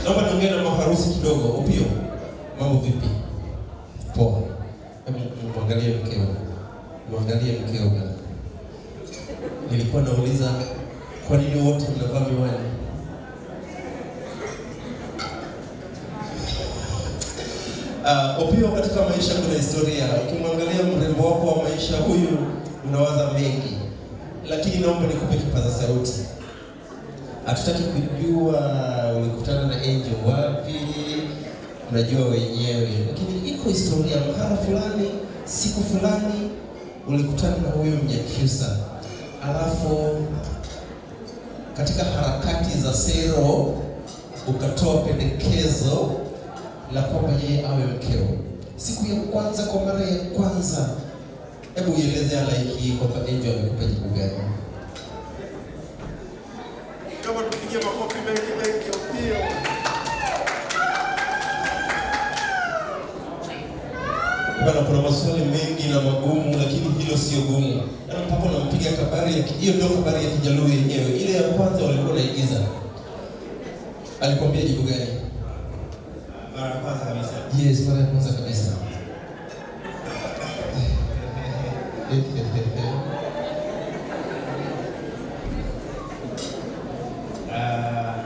Naomba niongee na maharusi kidogo. Opio, mambo vipi? Poa. Hebu mwangalie mkeo, mwangalie mkeo bwana. Nilikuwa nauliza kwa nini wote mnavaa miwani? Uh, Opio, katika maisha kuna historia. Ukimwangalia mrembo wako wa maisha huyu, unawaza mengi, lakini naomba nikupe kipaza sauti. Hatutaki kujua ulikutana na Angel wapi, unajua wenyewe, lakini iko historia, mahala fulani, siku fulani ulikutana na huyo Mnyakyusa, alafu katika harakati za sero ukatoa pendekezo la kwamba yeye awe mkeo. Siku ya kwanza, kwa mara ya kwanza, hebu ieleze halaiki hii kwamba Angel amekupa jibu gani? Kama tupigie makofi mengi mengi Opio. Bwana, kuna maswali mengi na magumu, lakini hilo sio gumu. Na mpaka unampiga kabari ya ki- hiyo ndio kabari ya Kijaluo yenyewe. Ile ya kwanza walikuwa naigiza, alikwambia jibu gani? Mara ya kwanza kabisa. Yes, mara ya kwanza kabisa. Ah,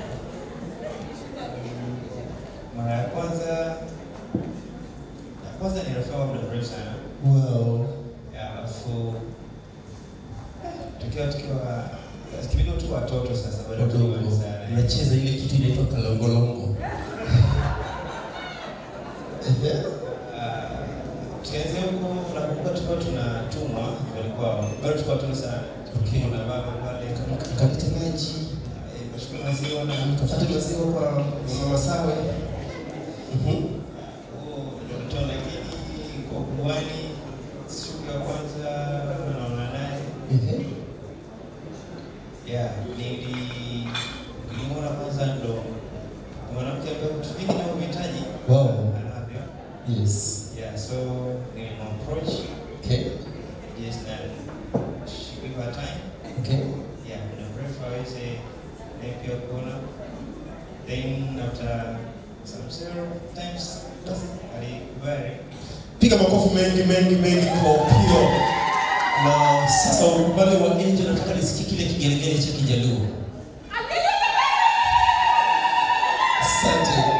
mara ya kwanza ya kwanza ni rafiki wangu muda mrefu sana. wow. Ya, Alafu tukiwa tukiwa kipindi tu watoto sasa bado Wadogo tukiwa sana. unacheza ile kitu inaitwa kalongolongo. Ah, tukianzia huko nakumbuka tulikuwa tunatumwa walikuwa bado tulikuwa watoto sana. Okay. Kuna baba pale kama Kalete maji, eh, kashukuru maziwa na kafate maziwa kwa mama Sawe. Mhm. Ndoto lakini kwa kuwani siku ya kwanza naona naye Ehe. ya nili nilimwona kwanza ndo mwanamke ambaye vitu vingi navyohitaji Wow. anavyo Yes. yeah so nilimapproach Okay. just that she give her time Okay. yeah muda mrefu aweze naye pia kuona then after some several times basi alikubali Piga makofi mengi mengi mengi kwa Opio. Na sasa ukubali wa Angel, nataka nisikie kile kigelegele cha Kijaluo. Asante.